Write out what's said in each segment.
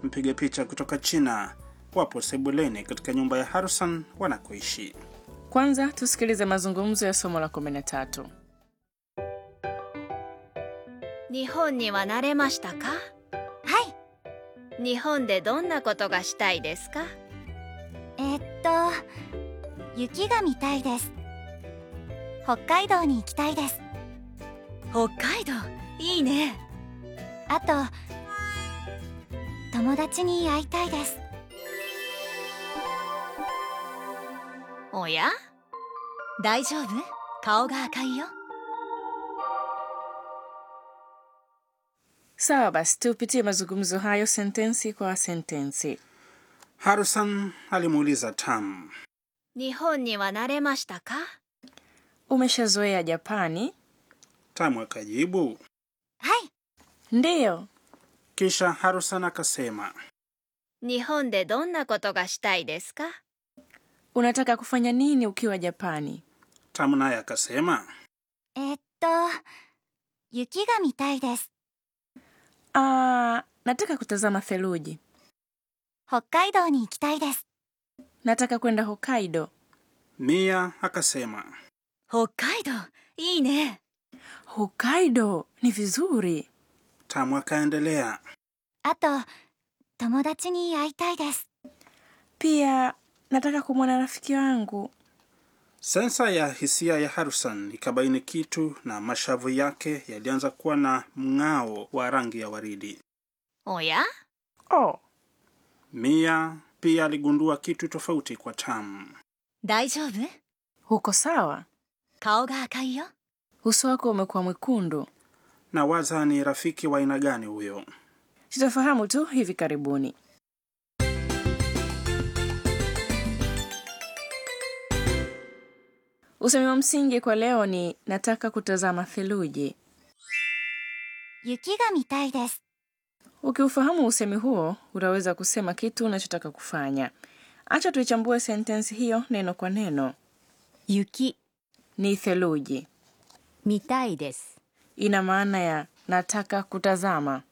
mpiga picha kutoka China, wapo sebuleni katika nyumba ya Harrison wanakoishi. Kwanza tusikilize mazungumzo ya somo la 13. 日本には慣れましたかはい日本でどんなことがしたいですかえっと雪が見たいです北海道に行きたいです北海道いいねあと友達に会いたいですおや大丈夫顔が赤いよ Sawa basi, tupitie mazungumzo hayo sentensi kwa sentensi. Harrison alimuuliza Tam, 日本には慣れましたか Umeshazoea Japani? Tam akajibu. はい Ndiyo. Kisha Harrison akasema, 日本でどんなことがしたいですか Unataka kufanya nini ukiwa Japani? Tam naye akasema, えっと雪が見たいです Ah, nataka kutazama theluji. 北海道に行きたいです Nataka kwenda Hokkaido. Mia akasema, 北海道いいね Hokkaido ni vizuri. Tam akaendelea, あと友達に会いたいです Pia nataka kumwona rafiki wangu. sensa ya hisia ya Harrison ikabaini kitu na mashavu yake yalianza kuwa na mng'ao wa rangi ya waridi. おや Oh, Mia pia aligundua kitu tofauti kwa Tam. 大丈夫 uko sawa? 顔が赤いよ Uso wako umekuwa mwekundu. na waza ni rafiki wa aina gani huyo? Tutafahamu tu hivi karibuni. Usemi wa msingi kwa leo ni nataka kutazama theluji. 雪が見たいです Ukiufahamu usemi huo, utaweza kusema kitu unachotaka kufanya. Acha tuichambue sentensi hiyo neno kwa neno. 雪 Ni theluji, 見たいです ina maana ya nataka kutazama.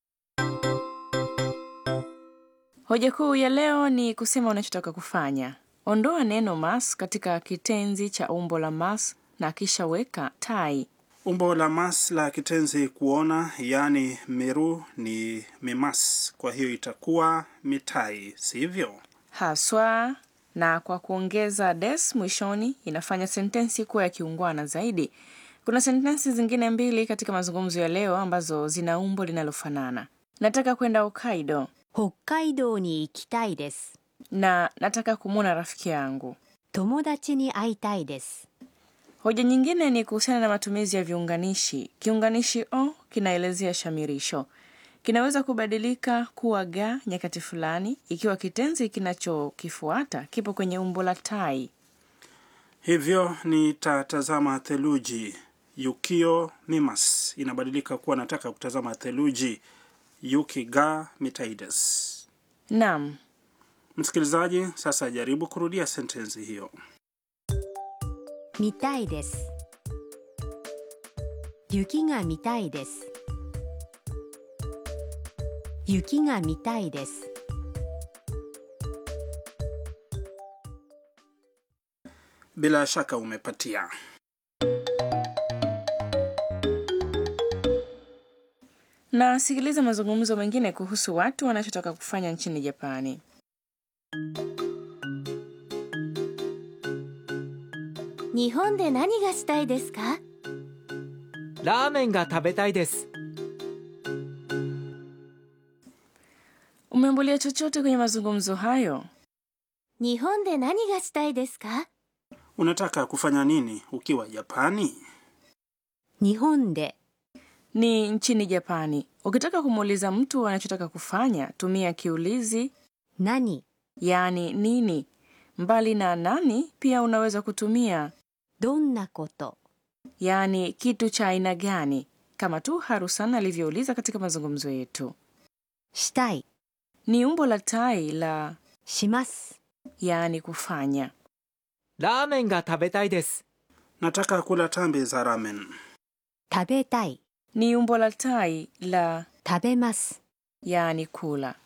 Hoja kuu ya leo ni kusema unachotaka kufanya. Ondoa neno mas katika kitenzi cha umbo la mas na kisha weka tai. Umbo la mas la kitenzi kuona, yaani miru ni mimas, kwa hiyo itakuwa mitai, sivyo? haswa na kwa kuongeza des mwishoni inafanya sentensi kuwa ya kiungwana zaidi. Kuna sentensi zingine mbili katika mazungumzo ya leo ambazo zina umbo linalofanana. Nataka kwenda Hokkaido 北海道に行きたいです na nataka kumwona rafiki yangu. 友達に会いたいです Hoja nyingine ni kuhusiana na matumizi ya viunganishi. Kiunganishi o kinaelezea shamirisho, kinaweza kubadilika kuwa ga nyakati fulani ikiwa kitenzi kinachokifuata kipo kwenye umbo la tai. Hivyo nitatazama theluji. Yukio mimas inabadilika kuwa nataka kutazama theluji. Yuki ga mitaides. Naam, Msikilizaji, sasa jaribu kurudia sentensi hiyo. 見たいです雪が見たいです雪が見たいです Bila shaka umepatia. na sikiliza mazungumzo mengine kuhusu watu wanachotaka kufanya nchini Japani. 日本で何がしたいですかラーメンが食べたいです Umeambulia chochote kwenye mazungumzo hayo? 日本で何がしたいですか Unataka kufanya nini ukiwa Japani? 日本で Ni nchini Japani. Ukitaka kumuuliza mtu anachotaka kufanya, tumia kiulizi 何 yaani nini. Mbali na nani, pia unaweza kutumia どんなこと yaani kitu cha aina gani, kama tu Harusan alivyouliza katika mazungumzo yetu. したい Ni umbo la tai la します yaani kufanya. ラーメンが食べたいです Nataka kula tambi za ramen. 食べたい Ni umbo la tai la 食べます yaani kula.